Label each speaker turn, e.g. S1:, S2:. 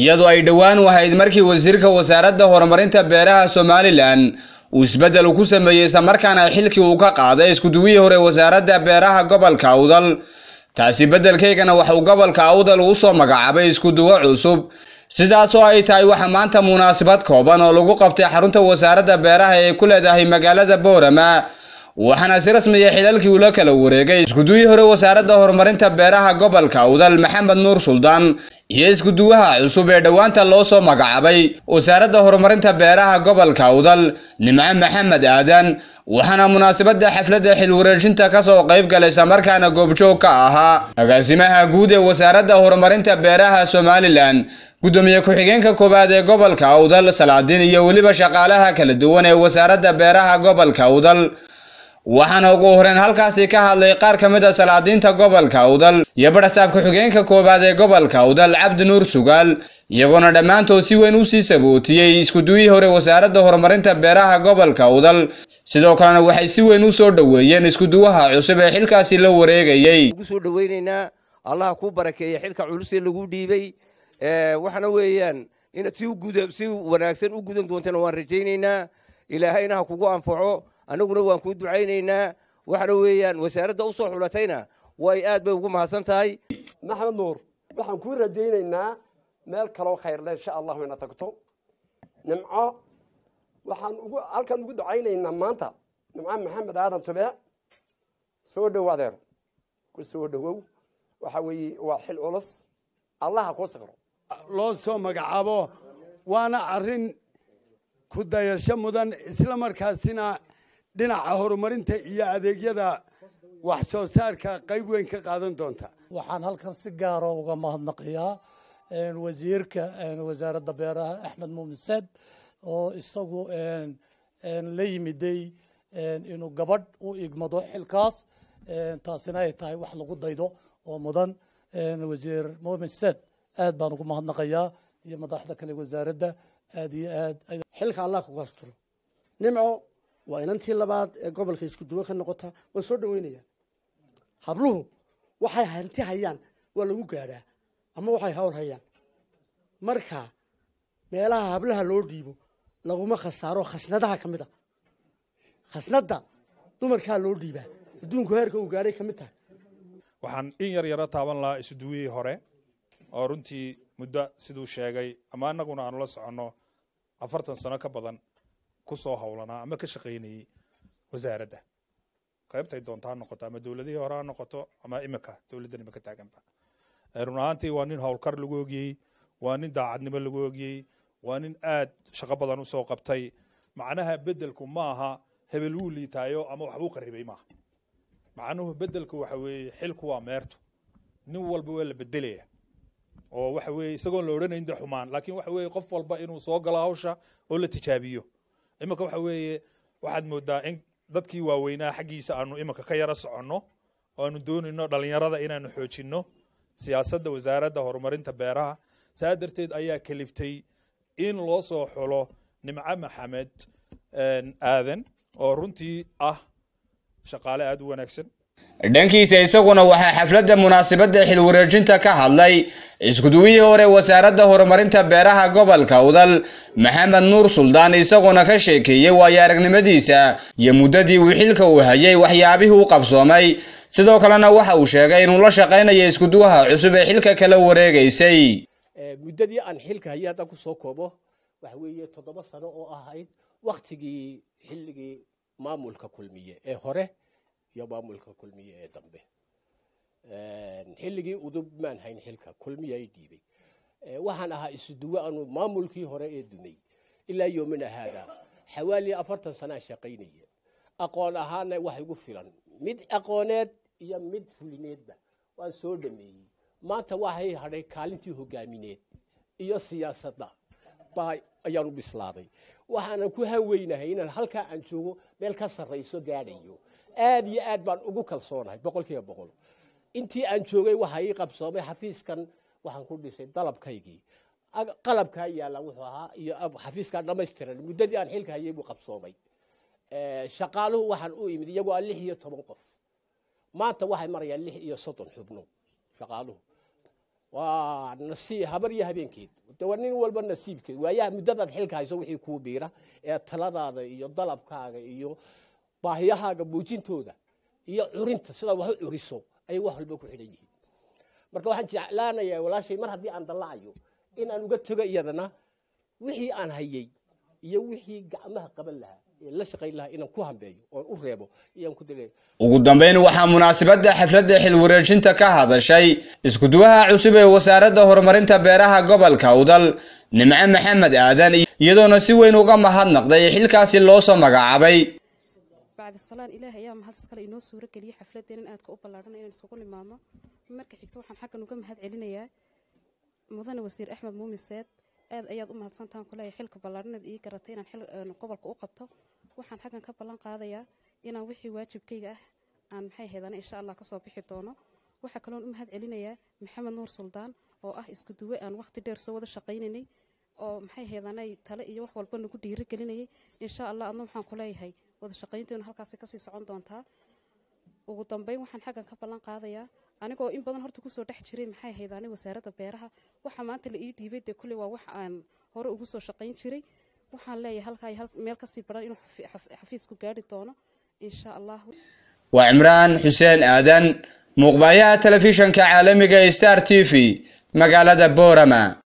S1: iyadoo ay dhowaan u ahayd markii wasiirka wasaaradda horumarinta beeraha somalilan uu isbeddel ku sameeyey islamarkaana xilkii uu ka qaaday iskuduwihii hore wasaaradda beeraha gobolka awdal taasi beddelkaygana waxauu gobolka awdal uu soo magacaabay iskuduwo cusub sidaas oo ay tahay waxa maanta munaasabad kooban oo lagu qabtay xarunta wasaaradda beeraha ee ku leedahay magaalada boorama waxaana si rasmiya xilalkii ula kala wareegay iskuduwihii hore wasaaradda horumarinta beeraha gobolka awdal maxamed nuur suldaan iyo iskuduwaha cusub ee dhowaanta loo soo magacaabay wasaaradda horumarinta beeraha gobolka awdal nimco maxamed aadan waxaana munaasabadda xafladda xilwareejinta ka soo qayb galay islamarkaana goobjoog ka ahaa agaasimaha guud ee wasaaradda horumarinta beeraha somalilan gudoomiye ku-xigeenka koowaad ee gobolka awdal salaadiin iyo weliba shaqaalaha kala duwan ee wasaaradda beeraha gobolka awdal waxaana ugu horeen halkaasi ka hadlay qaar ka mid a salaadiinta gobolka awdal iyo barasaab ku-xigeenka koowaad ee gobolka awdal cabdi nuur sugaal iyagoona dhammaantood si weyn usii sabootiyey iskuduwihii hore wasaaradda horumarinta beeraha gobolka awdal sidoo kalena waxay si weyn u soo dhoweeyeen iskuduwaha cusub ee xilkaasi la wareegayey
S2: ugu soo dhoweynaynaa allaha kuu barakeeya xilka culusee lagu dhiibay waxaana weeyaan inaad si si wanaagsan u gudan doontana waan rajaynaynaa ilaahayna ha kugu anfaco annaguna waan kuu ducaynaynaa waxaana weeyaan wasaaradda u soo xulatayna way aad bay ugu mahadsan tahay
S3: maxamed nuur waxaan kuu rajaynaynaa meel kaloo khayrle insha allahu ina tagto nimco waxaan ugu halkan ugu ducaynaynaa maanta nimco maxamed aadan tube soo dhow adeer ku soo dhowow waxa weeye waa xil culus allaha kuu saqro
S4: loo soo magacaabo waana arrin ku dayasho mudan isla markaasina dhinaca horumarinta iyo adeegyada wax soo saarka qayb weyn ka qaadan doonta
S5: waxaan halkan si gaara uga mahadnaqayaa wasiirka wasaaradda beeraha axmed muumin saad oo isagu la yimiday inuu gabadh u igmado xilkaas taasina ay tahay wax lagu daydo oo mudan wasiir muumin saad aad baan ugu mahadnaqayaa iyo madaxda kale wasaaradda aad iyo aad
S6: xilka allah kugu asturo nimco waa inantii labaad ee gobolka isku duwan ka noqota waan soo dhaweynaya habluhu waxay hanti hayaan waa lagu gaadhaa ama waxay hawl hayaan marka meelaha hablaha loo dhiibo laguma khasaaro khasnadaha ka mid a khasnadda dumarkaa loo dhiibaa adduunku heerka uu gaadhay ka mid tahay
S7: waxaan in yar yaro taaban lahaa isuduwihii hore oo runtii muddo siduu sheegay ama annaguna aanu la soconno afartan sano ka badan ku soo howlanaa ama ka shaqaynayey wasaaradda qaybtay doonta ha noqoto ama dowladihii hore ha noqoto ama imika dowladdan imika taaganba run ahaantii waa nin howlkar lagu ogiyey waa nin daacadnimo lagu ogiyey waa nin aad shaqo badan u soo qabtay macnaha beddelku maaha hebel wuu liitaayo ama waxbuu qarribay maaha macnuhu beddelku waxa weeye xilku waa meertu nin walba waa la bedelaya oo waxa weeye isagoon la odhanayn de xumaan laakiin waxa weeye qof walba inuu soo galo hawsha oo la tijaabiyo iminka waxa weeye waxaad moodaa in dadkii waaweynaa xaggiisa aanu iminka ka yaro soconno oo aanu doonayno dhallinyarada inaanu xoojinno siyaasadda wasaaradda horumarinta beeraha saa darteed ayaa kaliftay in loo soo xulo nimco maxamed aadan oo runtii ah shaqaale aada u wanaagsan
S1: dhankiisa isaguna waxaa xafladda munaasabadda xilwareejinta ka hadlay iskuduwihii hore wasaaradda horumarinta beeraha gobolka awdal maxamed nuur suldaan isaguna ka sheekeeyey waayo aragnimadiisa iyo muddadii uu xilka uu hayay waxyaabihii u qabsoomay sidoo kalena waxa uu sheegay inuu la shaqaynayo iskuduwaha cusub ee xilka kala wareegaysay
S8: muddadii aan xilka hayay haddaan kusoo koobo waxa weeye toddoba sano oo ahayd wakhtigii xilligii maamulka kulmiye ee hore iyo maamulka kulmiye ee dambe xilligii udub maan hayn xilka kulmiya ay dhiibay waxaan ahaa isuduwe anu maamulkii hore ee dumay ilaa yoomina haada xawaali afartan sanaa shaqaynaya aqoon ahaana wax igu filan mid aqooneed iyo mid fulineedba waan soo dhameeyey maanta waxay hadhay kaalintii hogaamineed iyo siyaasadda baa ayaanu bislaaday waxaanan ku haweynahay inaan halkaa aan joogo meel ka sarrayso gaadhayo aad iyo aad baan ugu kalsoonahay boqol kiiba boqol intii aan joogay waxa ii qabsoomay xafiiskan waxaan ku dhisay dalabkaygii qalabkaa yaalla wuxuu ahaa iyo xafiiskaa dhammaystiran muddadii aan xilka hayay buu qabsoomay shaqaaluhu waxaan u imid iyagoo ah lix iyo toban qof maanta waxay marayaan lix iyo soddon xubno shaqaaluhu waa nasiib habar iyo habeenkeed de waa nin walba nasiibkeed waayaha muddadaad xilka hayso wixii kuu biira ee taladaada iyo dalabkaaga iyo baahiyahaaga muujintooda iyo curinta sidaa wax u curiso ayay wax walba ku xidhan yihiin marka waxaan jeclaanayaa walaashay mar haddii aan dallacayo in aan uga tego iyadana wixii aan hayay iyo wixii gacmaha qaban lahaa ee la shaqayn lahaa inaan ku hambeeyo oon u reebo iyaan ku daleeyo
S1: ugu dambeyn waxaa munaasabadda xafladda xil wareejinta ka hadashay iskuduwaha cusub ee wasaaradda horumarinta beeraha gobolka udal nimco maxamed aadan iyadoona si weyn uga mahadnaqday xilkaasi loo soo magacaabay
S9: bacdi salaan ilaah ayaa mahad iskale inoo suuro geliyey xafladeen in aadka u ballaadhan inaan isugu nimaadno marka xigta waxaan xaggan uga mahad celinayaa mudane wasiir axmed muumin seed aad ayaad u mahadsantahan kuleeyahay xilka ballaadhanaed ii garatay inaan xil gobolka u qabto waxaan xaggan ka ballan qaadayaa inaan wixii waajibkayga ah aan maxay haydana insha allah kasoo bixi doono waxaa kaloon u mahad celinayaa maxamed nuur suldaan oo ah isku duwe aan waqti dheer soo wada shaqaynaynay oo maxay haydanay tale iyo wax walba nagu dhiiri gelinayay insha allah adna waxaan ku leeyahay wada shaqaynteenu halkaasi kasii socon doontaa ugu dambeyn waxaan xaggan ka ballan qaadayaa anigoo in badan horta kusoo dhex jiray maxay haydaanay wasaaradda beeraha waxa maanta la ii dhiibay dee kulley waa wax aan hore ugu soo shaqayn jiray waxaan leeyahay halkaa meel kasii baran inuu xafiisku gaari doono insha allah
S1: waa cimraan xuseen aadan muuqbaayaha telefishanka caalamiga star t v magaalada boorama